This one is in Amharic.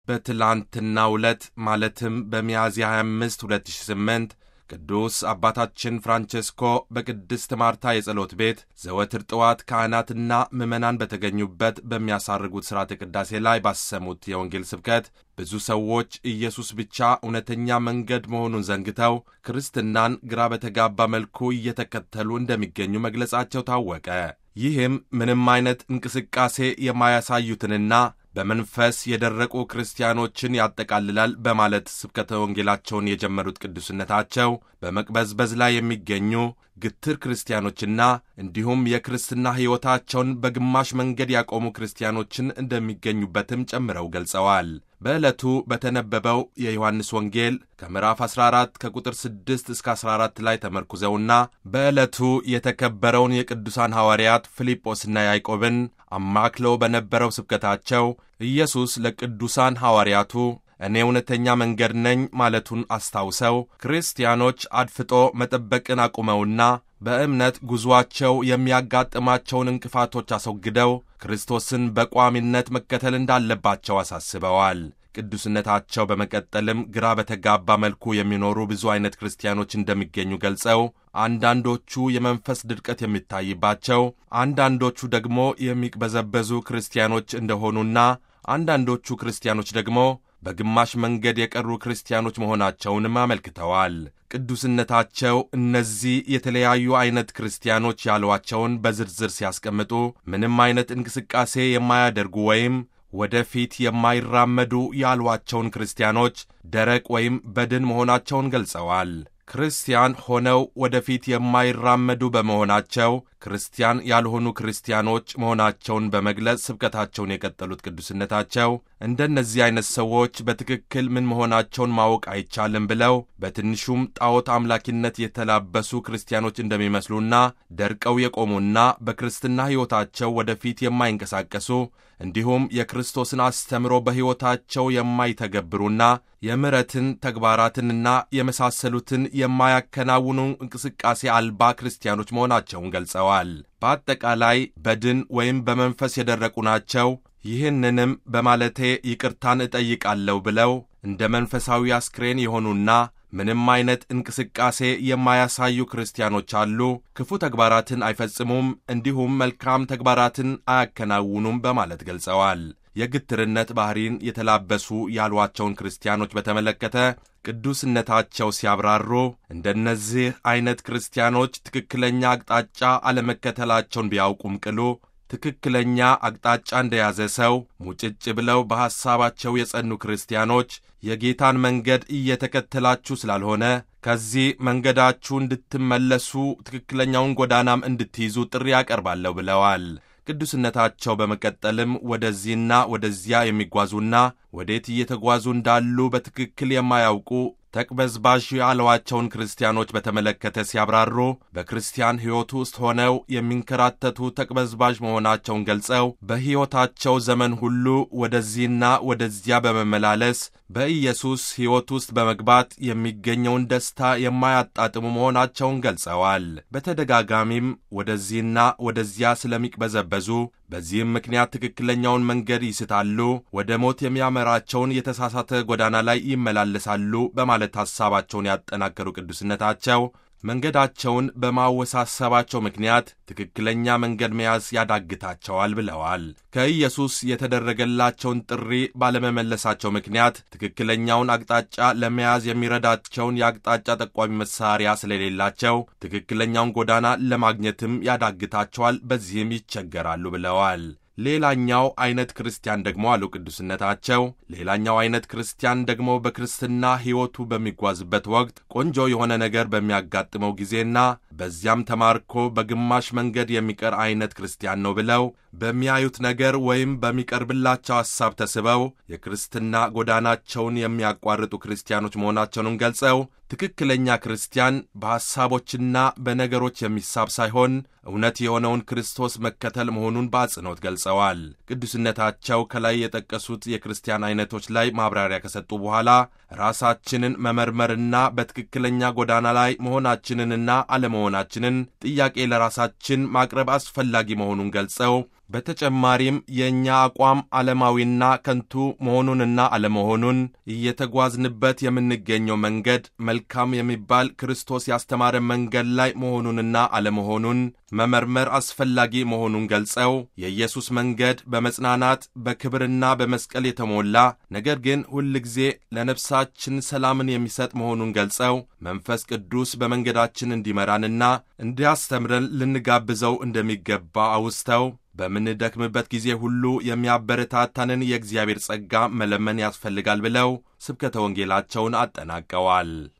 በትላንትናው ዕለት ማለትም በሚያዝያ 25 2008 ቅዱስ አባታችን ፍራንቼስኮ በቅድስት ማርታ የጸሎት ቤት ዘወትር ጠዋት ካህናትና ምዕመናን በተገኙበት በሚያሳርጉት ሥርዓተ ቅዳሴ ላይ ባሰሙት የወንጌል ስብከት ብዙ ሰዎች ኢየሱስ ብቻ እውነተኛ መንገድ መሆኑን ዘንግተው ክርስትናን ግራ በተጋባ መልኩ እየተከተሉ እንደሚገኙ መግለጻቸው ታወቀ። ይህም ምንም አይነት እንቅስቃሴ የማያሳዩትንና በመንፈስ የደረቁ ክርስቲያኖችን ያጠቃልላል በማለት ስብከተ ወንጌላቸውን የጀመሩት ቅዱስነታቸው በመቅበዝበዝ ላይ የሚገኙ ግትር ክርስቲያኖችና እንዲሁም የክርስትና ሕይወታቸውን በግማሽ መንገድ ያቆሙ ክርስቲያኖችን እንደሚገኙበትም ጨምረው ገልጸዋል። በዕለቱ በተነበበው የዮሐንስ ወንጌል ከምዕራፍ 14 ከቁጥር 6 እስከ 14 ላይ ተመርኩዘውና በዕለቱ የተከበረውን የቅዱሳን ሐዋርያት ፊልጶስና ያዕቆብን አማክለው በነበረው ስብከታቸው ኢየሱስ ለቅዱሳን ሐዋርያቱ እኔ እውነተኛ መንገድ ነኝ ማለቱን አስታውሰው ክርስቲያኖች አድፍጦ መጠበቅን አቁመውና በእምነት ጉዞአቸው የሚያጋጥማቸውን እንቅፋቶች አስወግደው ክርስቶስን በቋሚነት መከተል እንዳለባቸው አሳስበዋል። ቅዱስነታቸው በመቀጠልም ግራ በተጋባ መልኩ የሚኖሩ ብዙ አይነት ክርስቲያኖች እንደሚገኙ ገልጸው አንዳንዶቹ የመንፈስ ድርቀት የሚታይባቸው፣ አንዳንዶቹ ደግሞ የሚቅበዘበዙ ክርስቲያኖች እንደሆኑና አንዳንዶቹ ክርስቲያኖች ደግሞ በግማሽ መንገድ የቀሩ ክርስቲያኖች መሆናቸውንም አመልክተዋል። ቅዱስነታቸው እነዚህ የተለያዩ አይነት ክርስቲያኖች ያሏቸውን በዝርዝር ሲያስቀምጡ ምንም አይነት እንቅስቃሴ የማያደርጉ ወይም ወደፊት የማይራመዱ ያሏቸውን ክርስቲያኖች ደረቅ ወይም በድን መሆናቸውን ገልጸዋል። ክርስቲያን ሆነው ወደፊት የማይራመዱ በመሆናቸው ክርስቲያን ያልሆኑ ክርስቲያኖች መሆናቸውን በመግለጽ ስብከታቸውን የቀጠሉት ቅዱስነታቸው እንደነዚህ አይነት ሰዎች በትክክል ምን መሆናቸውን ማወቅ አይቻልም ብለው በትንሹም ጣዖት አምላኪነት የተላበሱ ክርስቲያኖች እንደሚመስሉና ደርቀው የቆሙና በክርስትና ሕይወታቸው ወደፊት የማይንቀሳቀሱ እንዲሁም የክርስቶስን አስተምሮ በሕይወታቸው የማይተገብሩና የምሕረትን ተግባራትንና የመሳሰሉትን የማያከናውኑ እንቅስቃሴ አልባ ክርስቲያኖች መሆናቸውን ገልጸዋል። በአጠቃላይ በድን ወይም በመንፈስ የደረቁ ናቸው። ይህንንም በማለቴ ይቅርታን እጠይቃለሁ ብለው እንደ መንፈሳዊ አስክሬን የሆኑና ምንም አይነት እንቅስቃሴ የማያሳዩ ክርስቲያኖች አሉ። ክፉ ተግባራትን አይፈጽሙም፣ እንዲሁም መልካም ተግባራትን አያከናውኑም በማለት ገልጸዋል። የግትርነት ባህሪን የተላበሱ ያሏቸውን ክርስቲያኖች በተመለከተ ቅዱስነታቸው ሲያብራሩ እንደነዚህ አይነት ክርስቲያኖች ትክክለኛ አቅጣጫ አለመከተላቸውን ቢያውቁም ቅሉ ትክክለኛ አቅጣጫ እንደያዘ ሰው ሙጭጭ ብለው በሐሳባቸው የጸኑ ክርስቲያኖች የጌታን መንገድ እየተከተላችሁ ስላልሆነ ከዚህ መንገዳችሁ እንድትመለሱ ትክክለኛውን ጎዳናም እንድትይዙ ጥሪ ያቀርባለሁ ብለዋል። ቅዱስነታቸው በመቀጠልም ወደዚህና ወደዚያ የሚጓዙና ወዴት እየተጓዙ እንዳሉ በትክክል የማያውቁ ተቅበዝባዥ ያሏቸውን ክርስቲያኖች በተመለከተ ሲያብራሩ በክርስቲያን ሕይወት ውስጥ ሆነው የሚንከራተቱ ተቅበዝባዥ መሆናቸውን ገልጸው በሕይወታቸው ዘመን ሁሉ ወደዚህና ወደዚያ በመመላለስ በኢየሱስ ሕይወት ውስጥ በመግባት የሚገኘውን ደስታ የማያጣጥሙ መሆናቸውን ገልጸዋል። በተደጋጋሚም ወደዚህና ወደዚያ ስለሚቅበዘበዙ በዚህም ምክንያት ትክክለኛውን መንገድ ይስታሉ፣ ወደ ሞት የሚያመራቸውን የተሳሳተ ጎዳና ላይ ይመላለሳሉ በማለት ሐሳባቸውን ያጠናከሩ ቅዱስነታቸው መንገዳቸውን በማወሳሰባቸው ምክንያት ትክክለኛ መንገድ መያዝ ያዳግታቸዋል ብለዋል። ከኢየሱስ የተደረገላቸውን ጥሪ ባለመመለሳቸው ምክንያት ትክክለኛውን አቅጣጫ ለመያዝ የሚረዳቸውን የአቅጣጫ ጠቋሚ መሳሪያ ስለሌላቸው ትክክለኛውን ጎዳና ለማግኘትም ያዳግታቸዋል፣ በዚህም ይቸገራሉ ብለዋል። ሌላኛው አይነት ክርስቲያን ደግሞ አሉ ቅዱስነታቸው፣ ሌላኛው አይነት ክርስቲያን ደግሞ በክርስትና ሕይወቱ በሚጓዝበት ወቅት ቆንጆ የሆነ ነገር በሚያጋጥመው ጊዜና በዚያም ተማርኮ በግማሽ መንገድ የሚቀር አይነት ክርስቲያን ነው ብለው በሚያዩት ነገር ወይም በሚቀርብላቸው ሐሳብ ተስበው የክርስትና ጎዳናቸውን የሚያቋርጡ ክርስቲያኖች መሆናቸውንም ገልጸው ትክክለኛ ክርስቲያን በሐሳቦችና በነገሮች የሚሳብ ሳይሆን እውነት የሆነውን ክርስቶስ መከተል መሆኑን በአጽንኦት ገልጸዋል። ቅዱስነታቸው ከላይ የጠቀሱት የክርስቲያን አይነቶች ላይ ማብራሪያ ከሰጡ በኋላ ራሳችንን መመርመርና በትክክለኛ ጎዳና ላይ መሆናችንንና አለመሆናችንን ጥያቄ ለራሳችን ማቅረብ አስፈላጊ መሆኑን ገልጸው በተጨማሪም የእኛ አቋም ዓለማዊና ከንቱ መሆኑንና አለመሆኑን እየተጓዝንበት የምንገኘው መንገድ መልካም የሚባል ክርስቶስ ያስተማረ መንገድ ላይ መሆኑንና አለመሆኑን መመርመር አስፈላጊ መሆኑን ገልጸው የኢየሱስ መንገድ በመጽናናት በክብርና በመስቀል የተሞላ ነገር ግን ሁልጊዜ ለነፍሳችን ሰላምን የሚሰጥ መሆኑን ገልጸው መንፈስ ቅዱስ በመንገዳችን እንዲመራንና እንዲያስተምረን ልንጋብዘው እንደሚገባ አውስተው በምንደክምበት ጊዜ ሁሉ የሚያበረታታንን የእግዚአብሔር ጸጋ መለመን ያስፈልጋል ብለው ስብከተ ወንጌላቸውን አጠናቀዋል።